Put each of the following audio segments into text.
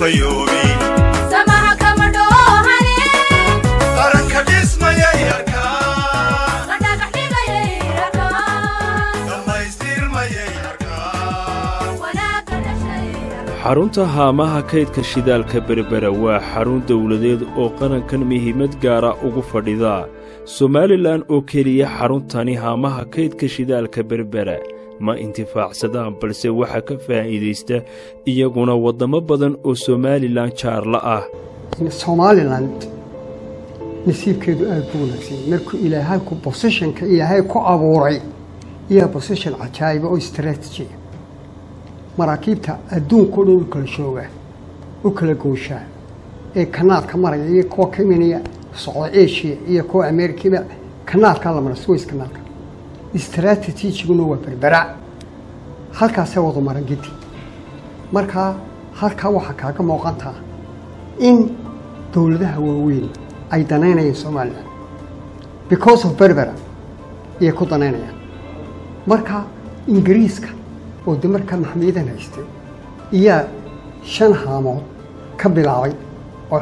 fayoobi samaha kama dhoohane qaranka dhismayay arkaa la dhagax dhigayay rakaan dhammaystirmayay arkaa wanaagga dhashay xarunta haamaha kaydka shidaalka berbera waa xarun dowladeed oo qarankan muhiimad gaara ugu fadhida somalilan oo keliya xaruntani haamaha kaydka shidaalka berbera ma intifaacsadaan balse waxaa ka faa'iidaysta iyaguna waddamo badan oo somalilan jaarla ah somaliland nasiibkeedu aada buu wanaagsan markuu ilaahay ku bosishonka ilaahay ku abuuray iyaa bosishon cajaa'iba oo istraatijiya maraakiibta adduunkao dhan u kala joogaa u kala gooshaa ee kanaadka maraya iyo kuwa ka imanaya socda asia iyo kuwa amerikiba kanaadkaa la mara suways kanaalka istraatijiguna waa berbera halkaasay wada maran gedi markaa halkaa waxaa kaaga muuqantaa in dowladaha waaweyn ay danaynayaan somalilan because of berbera ayay ku danaynayaan marka ingiriiska oo de markaa maxamiyadan haystay iyaa shan haamood ka bilaabay oo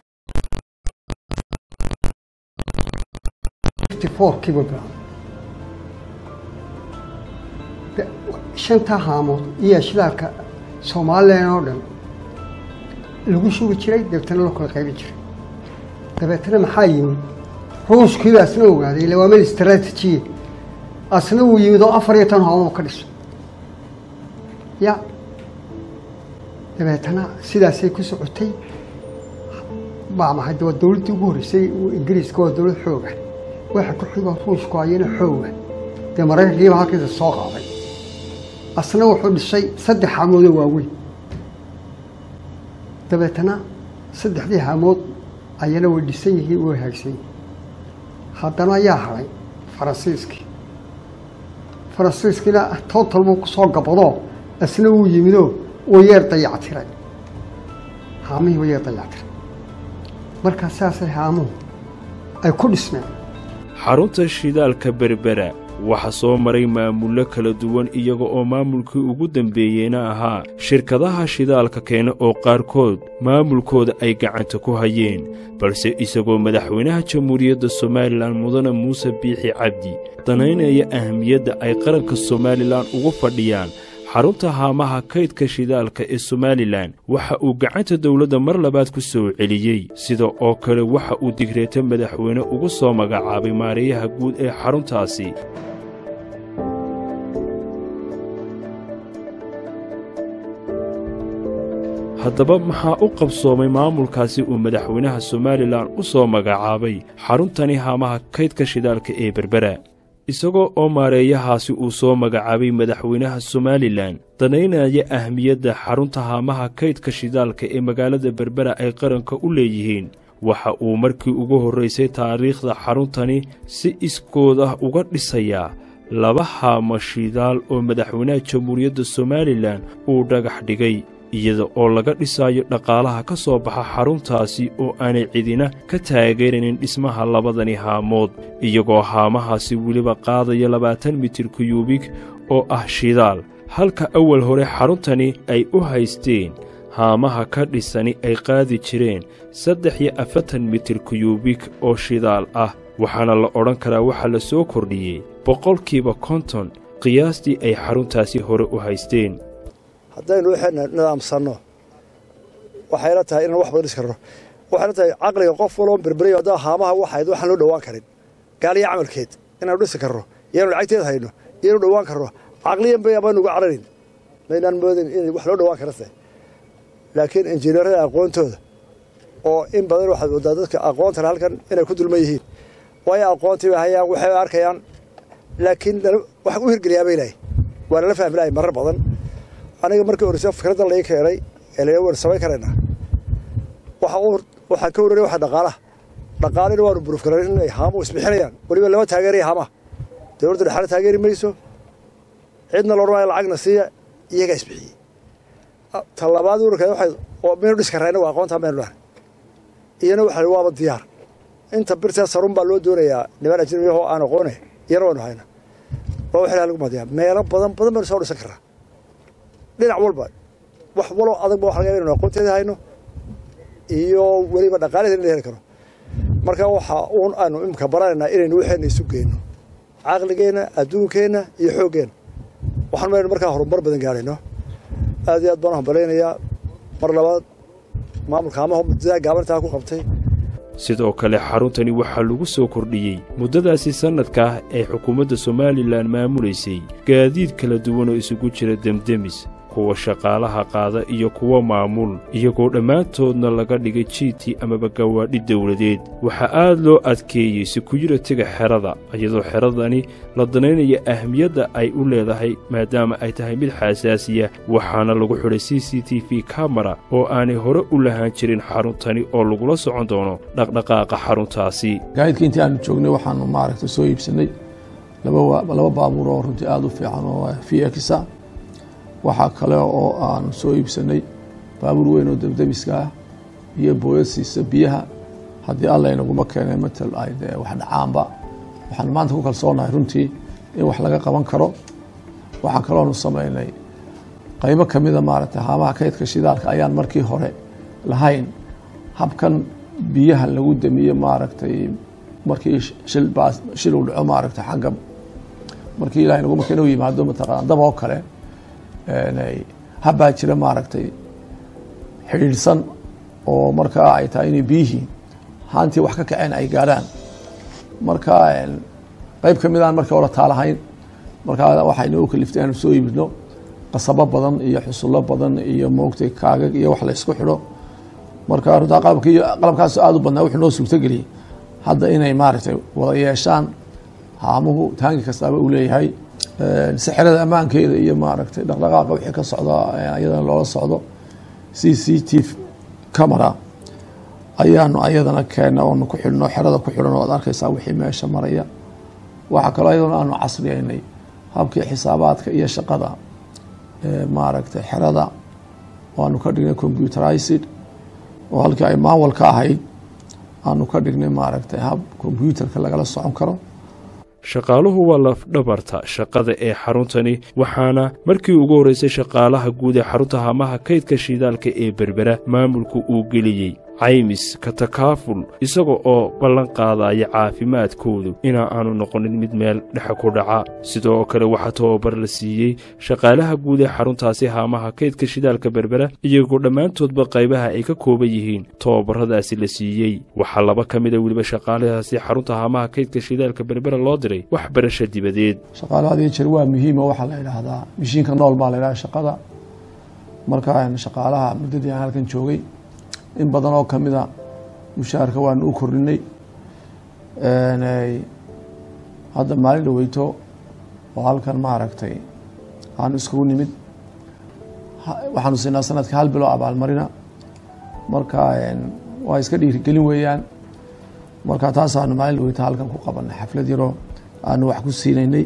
kiiba bilaabay De- shantaa haamood iyaa shidaalka somalilan oo dhan lagu shugi jiray dabeetana loo kala qaybi jiray dabeetana maxaa yimid ruushkiiba asna ogaaday ila waa meel istraatijiya asna wuu yimid oo afar iyo tan hoomo ka dhiso ya dabeetana sidaasay ku socotay baa maxay de waa dowladdii ugu horreysay ingiriiska waa dowlad xooga waxa ku xigo ruushku ayana xooga dee maraykankiiba halkiisa soo qaaday asna wuxuu dhisay saddex haamoodoo waaweyn dabeetana saddexdii haamood ayana way dhisan yihiin way haagsan yihiin haddana ayaa hadhay faransiiskii faransiiskiina total buu kusoo gabadoo asna wuu yimidoo uu yeer dayactiray haamihii wuu yeer dayactiray markaa saasay haamuhu ay ku dhismeen xarunta shidaalka berbera waxaa soo maray maamullo kala duwan iyaga oo maamulkii ugu dambeeyeyna ahaa shirkadaha shidaalka keena oo qaarkood maamulkooda ay gacanta ku hayeen balse isagoo madaxweynaha jamhuuriyadda somalilan mudane muuse biixi cabdi danaynaya ahamiyadda ay qaranka somalilan ugu fadhiyaan xarunta haamaha kaydka shidaalka ee somalilan waxa uu gacanta dowladda mar labaad ku soo celiyey sida oo kale waxa uu digreeto madaxweyne ugu soo magacaabay maareeyaha guud ee xaruntaasi haddaba maxaa u qabsoomay maamulkaasi uu madaxweynaha somalilan u soo magacaabay xaruntani haamaha kaydka shidaalka ee berbera isagoo oo maareeyahaasi uu soo magacaabay madaxweynaha somalilan danaynaya ahmiyadda xarunta haamaha kaydka shidaalka ee magaalada berbera ay qaranka u leeyihiin waxa uu markii ugu horraysay taariikhda xaruntani si iskood ah uga dhisayaa laba haamo shidaal oo madaxweynaha jamhuuriyadda somalilan uu dhagax dhigay iyada oo laga dhisayo dhaqaalaha ka soo baxa xaruntaasi oo aanay cidina ka taageeranin dhismaha labadani haamood iyagoo haamahaasi weliba qaadaya labaatan mitir kuyuubig oo ah shidaal halka awal hore xaruntani ay u haysteen haamaha ka dhisani ay qaadi jireen saddex iyo afartan mitir kuyuubig oo shidaal ah waxaana la odhan karaa waxaa la soo kordhiyey boqolkiiba konton qiyaastii ay xaruntaasi hore u haysteen haddaynu waxayna nidaamsanno waxayna tahay inaan wax badan dhis karno waxayna tahay caqliga qof waloo berberayo haddaa haamaha waxayd waxaan loo dhowaan karin gaaliya camalkeed inaanu dhisi karno iyaanu lacagteed hayno iyaanu dhowaan karno caqliyan bay amaan uga cararin maynaan moodin in wax loo dhowaan karase laakiin injineerada aqoontooda oo in badan waxaad moodaa dadka aqoontana halkan inay ku dulman yihiin waayo aqoontii bay hayaan waxay arkayaan laakiin wax u hirgeliyaa bay lahay waa lala fahmi lahay marar badan aniga markii horeysa fikradda lai keenay ee la waan samayn karaynaa waxa uu waxaan ka warranay waxa dhaqaalaha dhaqaalina waanu buruuf karan inay haamuhu isbixinayaan weliba lama taageeraya haamaha dowladda dhexaale taageeri mayso cidna loodhan waayo lacagna siiya iyagaa isbixiyey ta labaad urarkeed waxay oo maynu dhis karayna waa aqoontaa maynu dhahay iyana waxa waaba diyaar inta birtaa sarun baa loo doonayaa niman ajnabiyahoo aan aqoone iyana waynu hayna waa wax ilaha lagu madiyaa meelo badan badan baynu soo dhisan karraa dhinac walba wax waloo adag ba wax laga inaynu aqoonteeda hayno iyo weliba dhaqaalihii in la heli karo marka waxa uun aanu imika baranaynaa inaynu waxayna isu geyno caqligeenna adduunkeenna iyo xooggeenna waxaan maynu markaa horumar badan gaadhayno aad iyo aad baan u hambalaynayaa mar labaad maamulka amaha muddadaa gaabantaa ku qabtay sidoo kale xaruntani waxaa lagu soo kordhiyey muddadaasi sannadka ah ee xukuumadda somalilan maamulaysay gaadiid kala duwan oo isugu jira demdemis kuwa shaqaalaha qaada iyo kuwa maamul iyagoo dhammaantoodna laga dhigay jiiti amaba gawaadhi dowladeed waxaa aad loo adkeeyey sekuyuritiga xerada iyadoo xeradani la danaynaya ahmiyadda ay u leedahay maadaama ay tahay mid xaasaasiya waxaana lagu xidhay c c t v kamara oo aanay hore u lahaan jirin xaruntani oo lagula socon doono dhaqdhaqaaqa xaruntaasi gaadiidka intii aanu joognay waxaanu maaragtay soo iibsanay laba baabuur oo runtii aada u fiican oo vxa waxaa kale oo aanu soo iibsanay baabuur weyn oo debdemiska ah iyo booyad siisa biyaha haddii alla inaguma keenay matal ay dee wax dhacaanba waxaanu maanta ku kalsoonahay runtii in wax laga qaban karo waxaa kaloonu samaynay qaybo kamida maaragtay haamaha kaydka shidaalka ayaan markii hore lahayn habkan biyaha lagu damiye maaragtay markii shilbaa shil uu dhaco maaragtay xagga markii ilahay naguma keena u yimaado mataqaana dab oo kale habbaa jira maaragtay xidhiidhsan oo markaa ay tahay inay biyihii haantii wax ka kaceen ay gaadhaan marka qeyb ka mid aan markii hore taalahayn markaa waxayna u kaliftay aanu soo iibino qasabo badan iyo xusullo badan iyo moogtay kaagag iyo wax la ysku xidho marka runtaa qalabki qalabkaas aada u badnaa wuxuu noo suurtageliyey hadda inay maaragtay wada yeeshaan haamuhu taangi kastaaba uu leeyahay si xerada ammaankeeda iyo maaragtay dhaqdhaqaaqa wixii ka socda ayadana loola socdo c c t camera ayaanu ayadana keena oonu ku xidhno xerada ku xidhan oo ad arkaysaa wixii meesha maraya waxaa kaloo ayadana aanu casriyeynay habkii xisaabaadka iyo shaqada maaragtay xerada waanu ka dhignay computerized oo halkii ay maanwal ka ahayd aanu ka dhignay maaragtay hab combyuterka lagala socon karo shaqaaluhu waa lafdhabarta shaqada ee xaruntani waxaana markii ugu horraysay shaqaalaha guud ee xarunta hamaha kaydka shidaalka ee berbera maamulku uu geliyey caymis ka takaaful isaga oo ballan qaadaya caafimaadkoodu inaa aanu noqonin mid meel dhexe ku dhaca sidoo kale waxaa tababar la siiyey shaqaalaha guud ee xaruntaasi haamaha kaydka shidaalka berbera iyagoo dhammaantoodba qaybaha ay ka kooban yihiin tababarradaasi la siiyey waxaa laba ka mid a weliba shaqaalahaasi xarunta haamaha kaydka shidaalka berbera loo diray waxbarasho dibadeed shaqaalaha had iyo jeer waa muhiimo waxaa la idhaahdaa mishiinka nool baa la idhaha shaqada marka shaqaalaha muddadii aan halkan joogay in badan oo kamid a mushaharka waanu u kordhinay hadda maalin dhaweyto oo halkan maaragtay aanu iskugu nimid waxaanu siinaa sanadka hal bilo abaalmarina marka waa iska dhiirigelin weeyaan marka taasaanu maalin dhaweyto halkan ku qabanay xaflad yaroo aanu wax ku siinaynay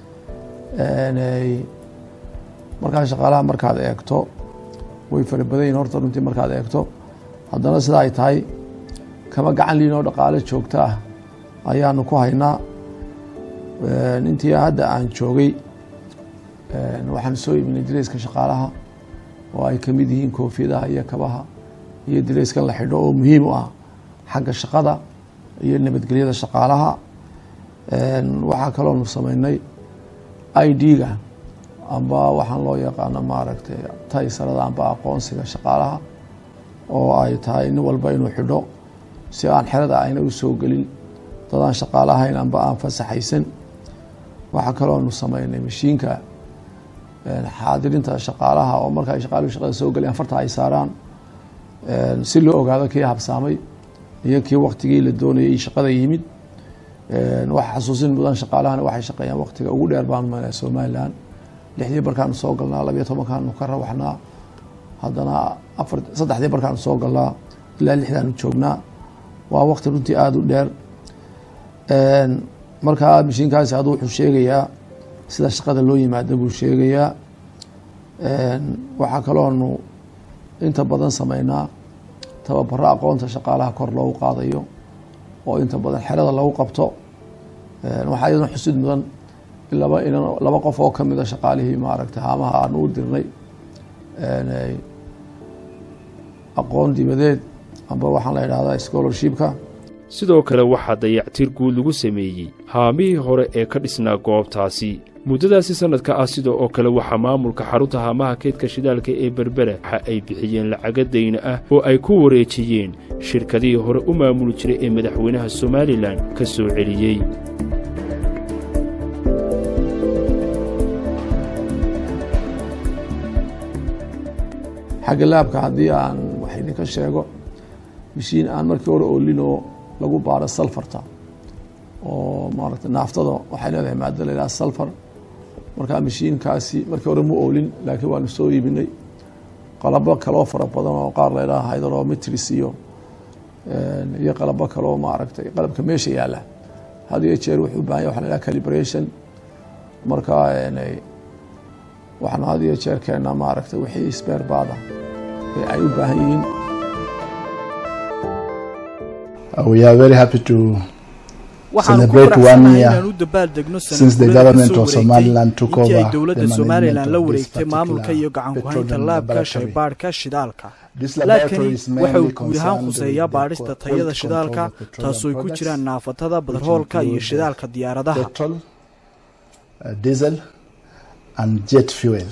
markaa shaqaalaha markaad eegto way fara badan yihin horta runtii markaad eegto haddana sida ay tahay kama gacan liin oo dhaqaale joogto ah ayaanu ku haynaa intii hadda aan joogay waxaan soo iibinay dareyska shaqaalaha oo ay kamid yihiin koofiyadaha iyo kabaha iyo dareyskan la xidho oo muhiim u ah xagga shaqada iyo nabadgelyada shaqaalaha waxaa kaloonu sameynay i d-ga amba waxaan loo yaqaano maaragtay taysarada amba aqoonsiga shaqaalaha oo ay tahay nin walba inuu xidho si aan xerada ayna u soo gelin dadaan shaqaale ahayn amba aan fasaxaysan waxaa kaloonu sameynay mashiinka xaadirinta shaqaalaha oo marka ay shaqaaluhu shaqada soo gelayan farta ay saaraan si loo ogaado kii habsaamay iyo kii waktigii la doonayay shaqada yimid waxa xasuusin mudan shaqaalahana waxay shaqeeyaan waktiga ugu dheer baanu maynaa somalilan lixdii barkaanu soo galnaa labiyo tobankaanu ka rawaxnaa haddana afar saddexdii barkaanu soo galnaa ilaa lixdaanu joognaa waa wakti runtii aada u dheer markaa mashiinkaasi haduu wuxuu sheegayaa sida shaqada loo yimaado buu sheegayaa waxaa kaloonu inta badan sameynaa tababaro aqoonta shaqaalaha kor loogu qaadayo oo inta badan xerada lagu qabto waxaa iyaduna xusid mudan in laba inan laba qof oo kamid a shaqaalihii maaragtay haamaha aanu u dirnay aqoon dibadeed amba waxaan la idhahdaa scholarshipka sidoo kale waxaa dayactir guud lagu sameeyey haamihii hore ee ka dhisnaa goobtaasi muddadaasi sannadka ah sida oo kale waxaa maamulka xarunta haamaha kaydka shidaalka ee berbera waxa ay bixiyeen lacaga dayna ah oo ay ku wareejiyeen shirkadihii hore u maamuli jiray ee madaxweynaha somalilan ka soo celiyey xagga laabka haddii aan wax idinka sheego mishiin aan markii hore oolinoo lagu baaro salfarta oo maaragta naaftada waxay leedahay maado la yidhaha salfar markaa mishiinkaasi markii hore ma oolin laakiin waanu soo iibinay qalabo kaloo fara badan oo qaar la yidhaha hydrometris iyo iyo qalabo kaloo maaragtay qalabka meesha yaalla had iyo jeer wuxuu u bahan yahy waxa la yidhaha calibration markaa waxaanu had iyo jeer keennaa maaragtay wixii sbeerbaada ee ay u baahan yihiin Uh, we are very happy to waxaanu ku celebrate one faraxsanahay year inaan u dabaaldegno since the sanadguurada government kasoo of Somaliland wareegtay took intii ay over dowladda the somalilan management la of this wareegtay maamulka iyo particular gacan ku-haynta petroleum laabka laboratory. shaybaadhka shidaalka This laabkani laboratory is waxa uu mainly guud ahaan concerned khuseeyaa with the baadhista quality tayada control shidaalka of petroleum taasoo ay ku products, jiraan naafatada which badarhoolka iyo include shidaalka diyaaradaha petrol, uh, diesel, and jet fuel.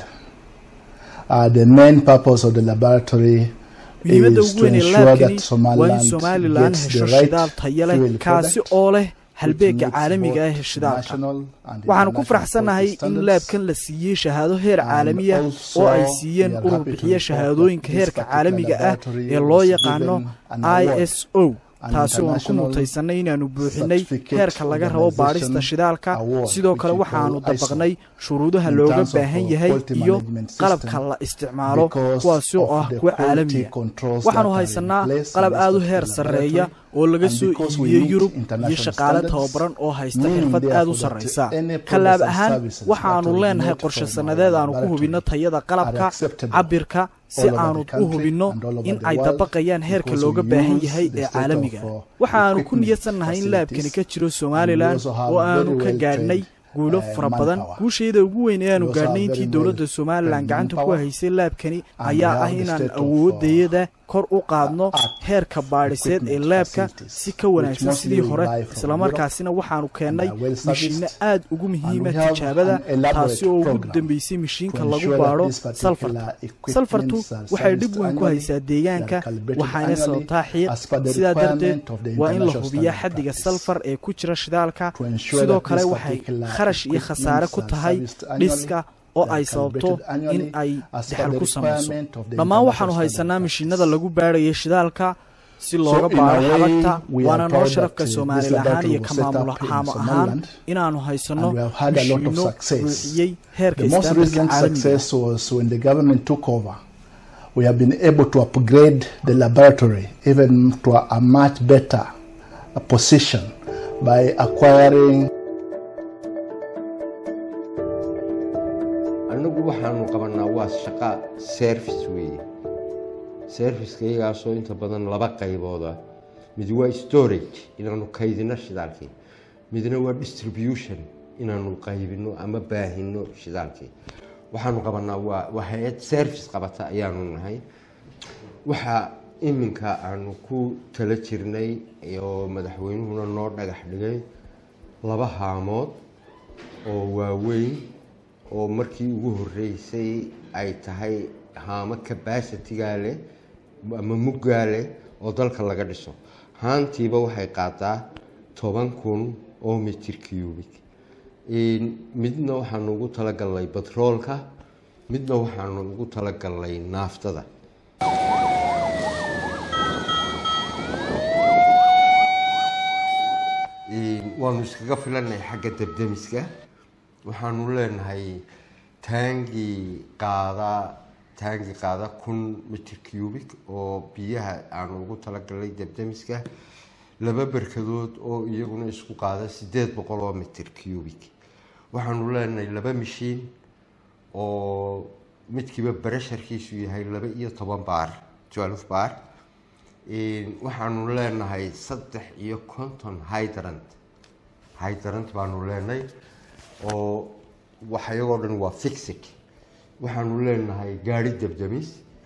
Uh, the main purpose of the laboratory muhiimadda is ugu to weyn ee ensure laabkani that waa in Somaliland somalilan gets hesho the right shidaal tayo leh fuel kaasi product oo leh which halbeega meets caalamiga ah both ee shidaalka national and waxaanu ku international faraxsannahay quality in standards. laabkan la siiyey shahaado heer And caalamiya also oo ay we siiyeen are urur happy to bixiya report shahaadooyinka that this heerka particular caalamiga ah laboratory ee loo was yaqaano given an i award, s o an taasi oo aan ku international mutaysanay inaannu buuxinay certificate heerka laga rabo baadhista organization shidaalka award, sidoo which kale we waxaanu call ISO, dabaqnay shuruudaha in looga terms of baahan our yahay quality iyo management system qalabka la isticmaalo because kuwaasi oo of ah the kuwa quality caalamiya controls waxaanu that are in haysanaa place in qalab this aad u particular heer sarreeya laboratory. oo laga And soo because we iibiyey meet yurub iyo international shaqaale standards, tababaran oo haysta meaning xirfad aad u therefore that sarraysa any kalaab products and ahaan services waxaanu that leenahay originate qorshe from sannadeed our aanu ku laboratory hubinno tayada are qalabka acceptable cabirka si all over the aanu u country hubinno and all over in the ay world dabaqayaan heerka because looga we baahan use yahay the ee state of, caalamiga uh, waxaanu ku equipment niyadsannahay in laabkani ka facilities jiro and we somalilan also have oo aanu very ka well gaadhnay trained, guulo uh, fara badan manpower. guushayda ugu weyn ee aanu We also gaadhnay have intii very dowladda well somalilan trained gacanta ku manpower. haysay laabkani And ayaa we ah have the inaan state of, uh, awoodayada kor u qaadno art heerka baadhiseed ee equipment laabka facilities, si ka which wanaagsan mostly sidii we hore buy from islamarkaasina waxaanu keennay and are well serviced. mishiinno aad ugu muhiima And we have tijaabada an elaborate taasi oo ugu program dambeysay mishiinka to lagu ensure that baadho these particular salfarta equipments salfartu are waxay dhib serviced weyn ku annually, haysaa they deegaanka are calibrated waxayna annually sababtaa xiiq as per the sidaa darteed requirement of the waa in la international hubiyaa standard xaddiga practice. salfar ee ku jira shidaalka To ensure sidoo that kale this waxay particular kharash iyo khasaare ku equipments are tahay serviced annually, dhiska oo they are ay sababto calibrated annually in ay as per daxal the ku samayso requirement of the dhammaan international waxaanu haysanaa standard mishiinada lagu baadhaya shidaalka si looga So in a baadho way, xabagta we are waana noo proud sharafka that, uh, soomaali this ahaan iyo laboratory ka was set up maamul in ahaan Somaliland, inaanu haysano and we have had a lot of mishiino success. buuxiyey heerka The most istaandarka recent caalamiga success was when the government took over. We have been able to upgrade the laboratory even to a, a much better uh, position by acquiring annagu waxaanu qabanaa waa shaqa service weeye serviceka iyagaasoo inta badan laba qaybooda mid waa storage inaanu kaydino shidaalkii midna waa distribution inaanu qaybino ama baahino shidaalkii waxaanu qabanaa waa waa hay-ad service qabata ayaanu nahay waxaa iminka aanu ku tala jirnay oo madaxweynuhuna noo dhagax dhigay laba haamood oo waaweyn oo markii ugu horeysay ay tahay haamo capacitigaa leh ama muggaa leh oo dalka laga dhiso haantiiba waxay qaadaa toban kun oo mitir cubic midna waxaanu ugu talagalnay batroolka midna waxaanu ugu talagalnay naaftada waanu iskaga filanay xagga debdemiska waxaanu leenahay taangi qaada taangi qaada kun mitir cubic oo biyaha aanu ugu talagalnay debdemiska laba berkadood oo iyaguna isku qaada sideed boqol oo mitir cubic waxaanu leenahay laba mishiin oo midkiiba baresharkiisu yahay laba iyo toban baar twelve baar waxaanu leenahay saddex iyo konton hydrant hydrant baanu leenahay oo waxayagoo dhan waa fixig waxaanu leenahay gaari debdemis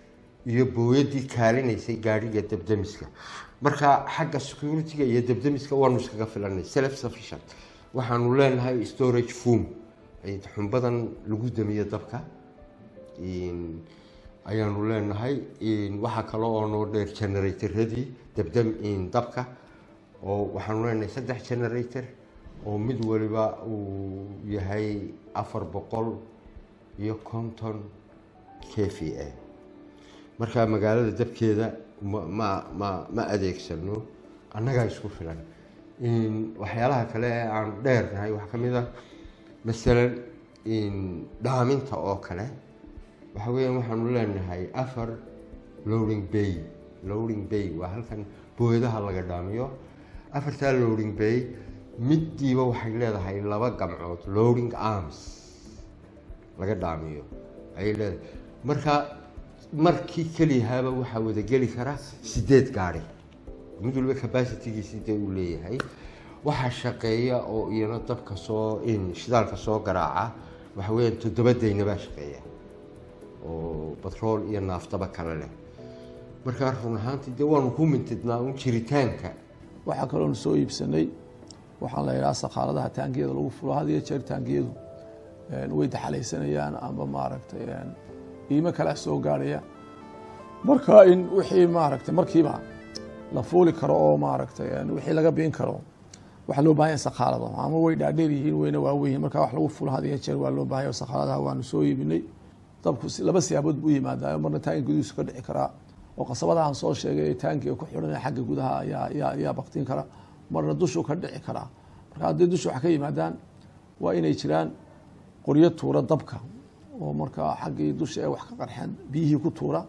iyo booyadii kaalinaysay gaadhiga dabdamiska marka xagga security-ga iyo dabdamiska waanu iskaga filanay self sufficient waxaanu leenahay storage foom xumbadan lagu damiyo dabka in- ayaanu leenahay in waxaa kale oo noo dheer generatorradii dabdam in dabka oo waxaanu leenahay saddex generator oo mid waliba uu yahay afar boqol iyo konton k v a marka magaalada dabkeeda ma ma ma ma adeegsano annagaa isku filan in waxyaalaha kale ee aan dheernahay waxaa ka mid ah masalan in dhaaminta oo kale waxa weeyaan waxaanu leenahay afar loading bay loading bay waa halkan booyadaha laga dhaamiyo afartaa loading bay midiiba waxay leedahay laba gamcood loading arms laga dhaamiyo ayay leedahay marka markii keliyahaaba waxaa wada geli kara sideed gaari mid waliba capacitigiisi dee uu leeyahay waxaa shaqeeya oo iyana dabka soo in shidaalka soo garaaca waxa weeyaan toddoba dayna baa shaqeeya oo batrool iyo naaftaba kale leh markaa run ahaantii dee waanu ku mintidnaa un jiritaanka waxaa kaloonu soo iibsanay waxaan la yidhaha sakaaladaha taangiyada lagu fulo had iyo jeer taangiyadu een, way daxalaysanayaan amba maaragtay een, qiimo kale soo gaarhaya marka in wixii maaragtay markiiba la fuuli karo oo maaragtay een, wixii laga biin karo waxaa loo baahan yahay sakaalado ama way dhaadheer yihiin wayna waaweyn yihiin marka wax lagu fulo had iyo jeer waa loo baahan yahay sakaaladaha waanu soo iibinay dabku si- laba siyaabood buu u yimaadaa marna taangi gudihiisu ka dhici karaa oo qasabada aan soo sheegay ee taangiga ku xidhan xagga gudaha ayaa ayaa ayaa baktin kara marna dushuu ka dhici karaa marka haddii dusha wax ka yimaadaan waa inay jiraan qoryo tuura dabka oo markaa xaggii dusha ee wax ka qarxeen biyihii ku tuura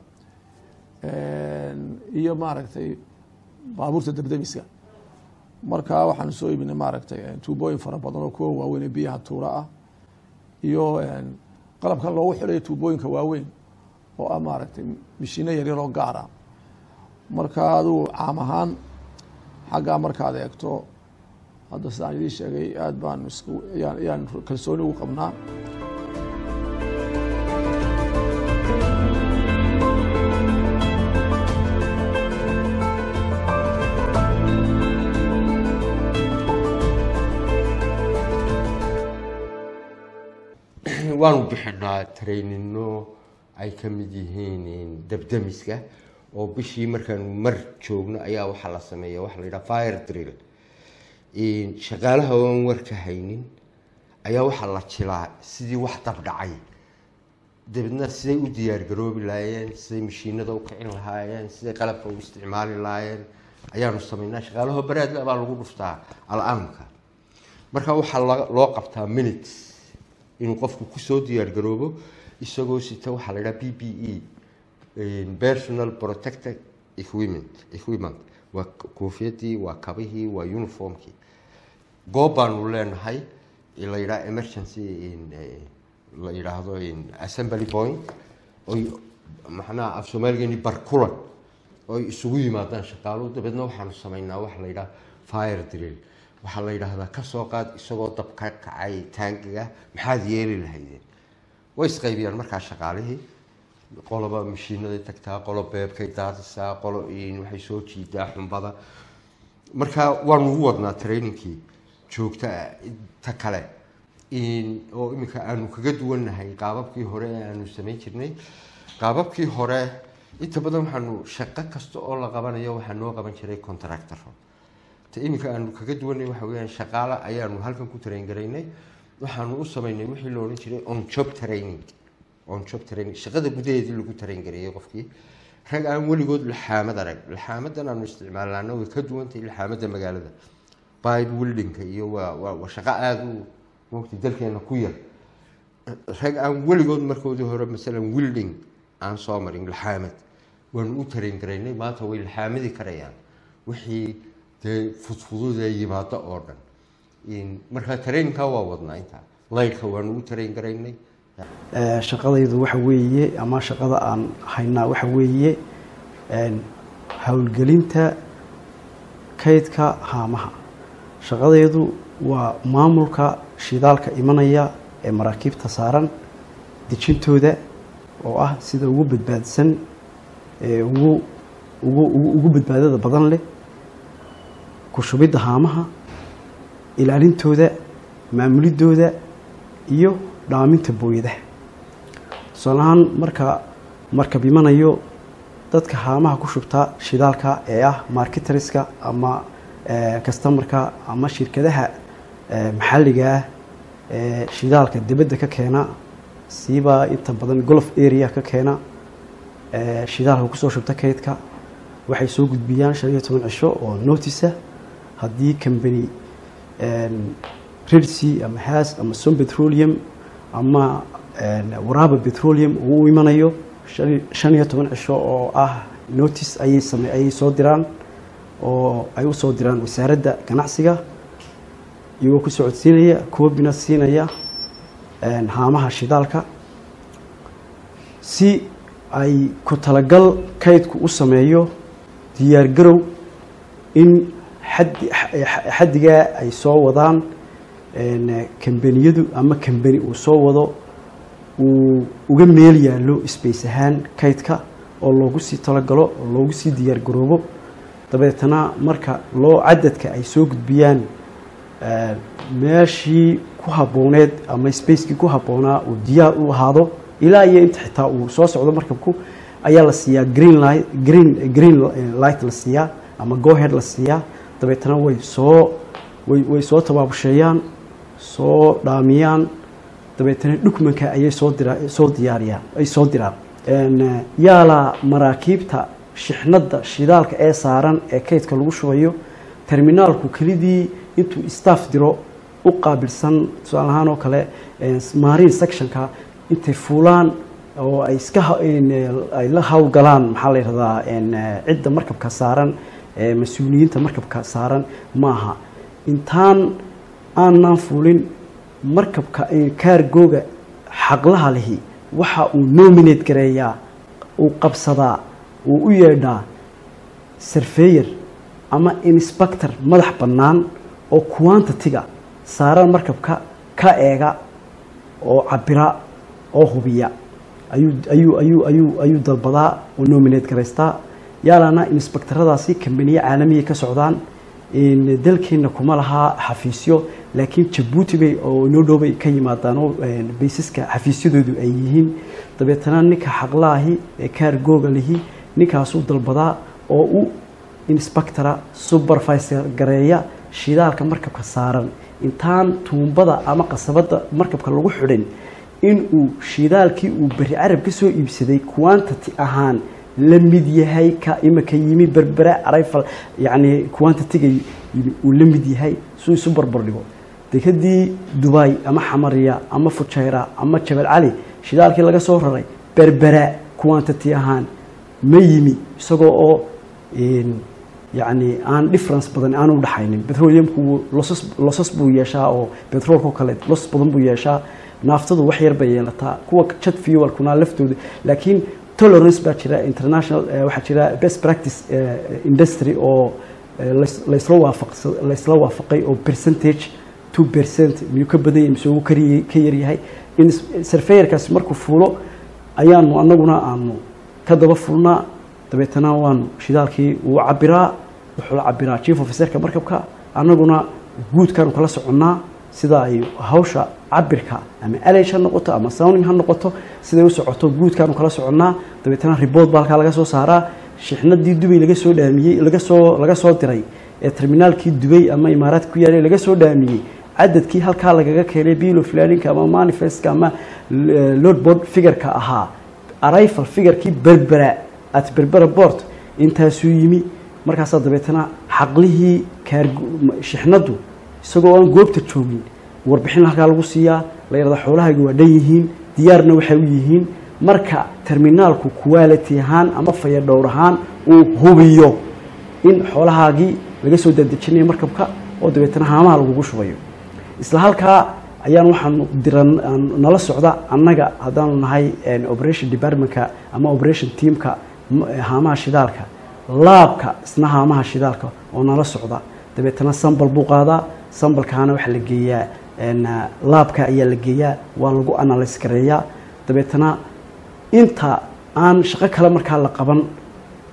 Een, iyo maaragtay baabuurta dabdamiska marka waxaanu soo iibinay maaragtay een, tuubooyin fara badan oo kuwa waaweyn ee biyaha tuura ah iyo een, qalabkan loogu xidhayo tuubooyinka waaweyn oo ah maaragtay mishiino yaryar oo gaar ah marka aduu caam ahaan xaggaa markaad eegto hadda sidaan idiin sheegay aad baan isku yaan yaan kalsooni ugu qabnaa waanu bixinaa trainino ay ka mid yihiin dabdamiska oo bishii markaanu mar joogno ayaa waxaa la sameeya waxa la yidhaha fire drill shaqaalaha oan war ka haynin ayaa waxaa la jilaa sidii wax dab dhacay dabeedna siday u diyaargaroobi lahaayeen siday mashiinada u kicin lahaayeen siday qalabka u isticmaali lahaayeen ayaanu sameynaa shaqaalaho baraadla baa lagu dhuftaa al-aanka marka waxaa la- loo qabtaa minutes inuu qofku kusoo diyaargaroobo isagoo sita waxaa la yidhaha b b e personal protected equipment equipment waa koofiyadii waa kabihii waa uniformkii goob baanu leenahay la yidhaha emergency in, eh, la yidhaahdo in assembly point oy macnaha af soomaaligeeni barkulan oy isugu yimaadaan shaqaaluhu dabeedna waxaanu sameynaa waxa la yidhaha fire drill waxaa la yidhaahdaa kasoo qaad isagoo dab ka kacay taangiga maxaad yeeli lahaydeen way isqaybiyaan markaa shaqaalihii qoloba mashiinaday tagtaa qolo beebkay daadisaa qolo in waxay soo jiidaa xumbada marka waanu ugu wadnaa trainingkii joogta ta kale in oo iminka aanu kaga duwannahay qaababkii hore ee aanu samayn jirnay qaababkii hore inta badan waxaanu shaqo kasta oo la qabanayo waxaa noo qaban jiray contractoro ta iminka aanu kaga duwanay waxa weyaan shaqaale ayaanu halkan ku train garaynay waxaanu u samaynay wixii la odhan jiray on job training on job training shaqada gudaheedii lagu train gareeyay qofkii rag aan weligood laxaamad arag laxaamadan aanu isticmaalnaana way ka duwantahay laxaamada magaalada bibe wildinka iyo waa waa waa shaqo aada u mogta dalkeena ku yar rag aan weligood markoodii hore masalan wilding aan soo marin laxaamad waanu u train garaynay maanta way laxaamadi karayaan wixii dee fudfududee yimaado oo dhan In- marka trainingka waa wadnaa intaa laydhka waanu u train garaynay Ee, shaqadaydu waxa weeye ama shaqada aan haynaa waxa weeye een, howlgelinta kaydka haamaha shaqadaydu waa maamulka shidaalka imanaya ee maraakiibta saaran dejintooda oo ah sida ugu badbaadsan ee ugu ugu ugu ugu badbaadada badan leh ku shubidda haamaha ilaalintooda maamulidooda iyo dhaaminta booyadaha tusaale ahaan marka markab imanayo dadka haamaha ku shubta shidaalka ee ah marketeriska ama customarka ama shirkadaha eh, maxalliga ah ee shidaalka dibadda ka keena siiba inta badan golf area ka keena eh, shidaalka kusoo shubta kaydka waxay soo gudbiyaan shan iyo toban cisho oo notice haddii company redc ama has ama som petroleum ama waraaba petroleum uu u imanayo shan- shan iyo toban cisho oo ah notice ayay same ayay soo diraan oo ay u soo diraan wasaaradda ganacsiga iyagoo ku socodsiinaya koobina siinaya haamaha shidaalka si ay ku talagal kaydku u sameeyo diyaargarow in xaddi xaddigaa ay soo wadaan kambaniyadu ama kambani uu soo wado uu uga meel yaallo space ahaan kaydka oo loogu sii talagalo oo loogu sii diyaargaroobo dabeetana marka loo cadadka ay soo gudbiyaan meeshii ku habbooneed ama spacekii ku habboonaa uu diyaar u ahaado ilaa iyo inta xitaa uu soo socdo markabku ayaa la siiyaa green light green green light la siiyaa ama gohead la siiyaa dabeetana way soo way way soo tabaabusheeyaan soo dhaamiyaan dabeetana dhukmanka ayay soo dira soo diyaariyaan ay soo diraan yaala maraakiibta shixnadda shidaalka ee saaran ee kaydka lagu shubayo terminaalku kelidii intuu staff diro u qaabilsan tusaale ahaan oo kale marine sectionka intay fuulaan oo ay iska ay la hawlgalaan maxaa la yidhahdaa cidda markabka saaran mas-uuliyiinta markabka saaran maaha intaan aanan fuulin markabka kaargooga xaqlaha lihi waxa uu nominate gareeyaa uu qabsadaa uu u yeedhaa surveyor ama inspector madax bannaan oo quantity-ga saaran markabka ka eega oo cabira oo hubiya ayuu ayuu ayuu ayuu ayuu dalbadaa oo nominate garaystaa yaalana inspectoradaasi kambaniye caalamiya ka socdaan dalkeena kuma lahaa xafiisyo laakiin jabuuti bay oo inoo dhowbay ka yimaadaan oo baysaska xafiisyadoodu ay yihiin dabeetana ninka xaqlaahi ee kaargooga lihi ninkaasuu dalbadaa oo u inspectora supervisor gareeya shidaalka markabka saaran intaan tuumbada ama qasabada markabka lagu xidhin inuu shidaalkii uu beri carab ka soo iibsaday quantity ahaan la mid yahay ka imika yimi berbera arrival yacni quantity-ga yimi uu la mid yahay suu isu barbar dhigo dekadii dubai ama xamariya ama fujayra ama jabal cali shidaalkii laga soo raray berbera quantity ahaan ma yimi isagoo oo yacni aan difference badan aan u dhaxaynin petroleumku losas losas buu yeeshaa oo petroolka kale los badan buu yeeshaa naaftadu wax yar bay yeelataa kuwa jet fuelkuna laftooda laakiin tolerance baa jira international waxaa jira best practice industry oo laysla waafaq laysla waafaqay oo percentage two percent miyuu ka badan yahay mise uu kari ka yaryahay in surveyorkaasi markuu fuulo ayaanu anaguna aanu ka daba fulnaa dabeetana waanu shidaalkii uu cabiraa wuxuu la cabiraa chief officerka markabka annaguna guudkaanu kala soconnaa sida ay hawsha cabirka ama alage ha noqoto ama sounding ha noqoto siday u socoto guudkaanu kala soconnaa dabeetana report baa halkaa laga soo saaraa shixnadii dubay laga soo dhaamiyey laga soo laga soo diray ee terminaalkii dubay ama imaaraadka ku yaalay laga soo dhaamiyey cadadkii halkaa lagaga keenay bill of ladinka ama manifestka ama load board figureka ahaa arrival figurkii berbera at berbera board intaasuu yimi markaasaa dabeetana xaqlihii shixnaddu isagoo aan goobta joogin warbixin halkaa lagu siiyaa la yidhahda xoolahayga waa dhan yihiin diyaarna waxay u yihiin marka terminaalku quality ahaan ama faya dhowr ahaan uu hubiyo in xoolahaagii laga soo daadejinayo markabka oo dabeetana haamaha lagugu shubayo isla halkaa ayaan waxaanu diran nala socda annaga haddaanu nahay operation departmentka ama operation teamka haamaha shidaalka laabka isna haamaha shidaalka oo nala socda dabeetana sambal buu qaadaa sambalkaana waxaa la geeyaa laabka ayaa la geeyaa waa lagu analyse gareeyaa dabeetana inta aan shaqo kale markaa la qaban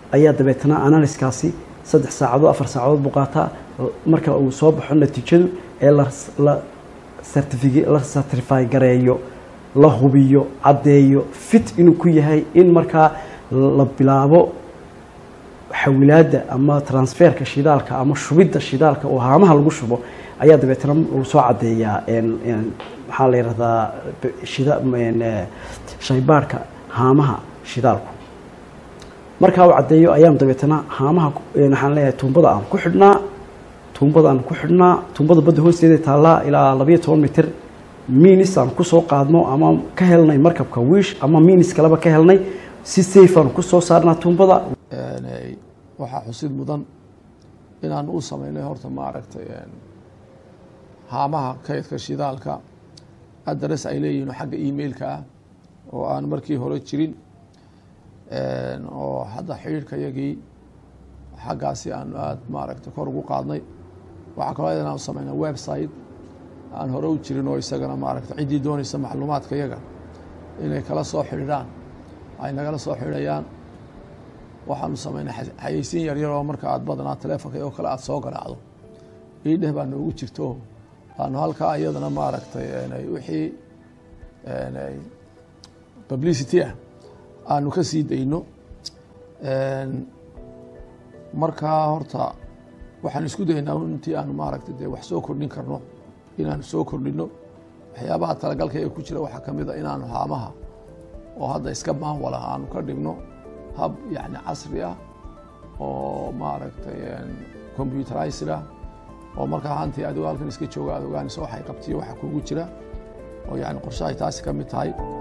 ayaa dabeetana analyskaasi saddex saacadood afar saacadood buu qaataa marka uu soo baxo natiijadu ee la la certifica- la certify gareeyo la hubiyo caddeeyo fit inuu ku yahay in markaa la bilaabo xawilaadda ama transferka shidaalka ama shubidda shidaalka oo haamaha lagu shubo ayaa dabeetana uu soo caddeeyaa een- een maxaa la yidhahdaa shida een, eh, shaybaadhka haamaha shidaalku markaa uu caddeeyo ayaan dabeetana haamaha ku- een, waxaan leeyahay tuumbada aan ku xidhnaa tuumbada aan ku xidhnaa tuumbada badda hoosteeda taallaa ilaa labayo toban mitir minis aan kusoo qaadno ama ka helnay markabka wiish ama minis kaleba ka helnay si safe aan kusoo saarnaa tuumbada Een, eh, waxaa xusid mudan inaan u sameynay horta maaragtay een, haamaha kaydka shidaalka adres ay leeyihiin oo xagga emailka ah oo aan markii hore jirin een, oo hadda xidhiidhka yagii xaggaasi aan aada maaragtay kor ugu qaadnay waxaa kaloo ayadana aan u sameynay website aan hore u jirin oo isagana maaragtay ciddii doonaysa macluumaadka yaga inay kala soo xidhiidhaan ay nagala soo xidhayaan waxaanu sameynay xa- xayeysiin yaryar oo marka aad badanaa teleefonka oo kale aad soo garaacdo ii dheh baa noogu jirto aanu halkaa iyadana maaragtay een, wixii een, publicity ah aanu ka sii dayno Een, markaa horta waxaan isku daynaa intii aanu maaragtay dee wax soo kordhin karno inaanu soo kordhino waxyaabaha talagalka ee ku jira waxaa ka mid a inaanu haamaha oo hadda iska maanwala aanu ka dhigno hab yacni casri ah oo maaragtay computerized ah oo markaa hantii adigo halkan iska jooga aad ogaanayso waxay qabtiyo waxa kugu jira oo yacni qorshahay taasi ka mid tahay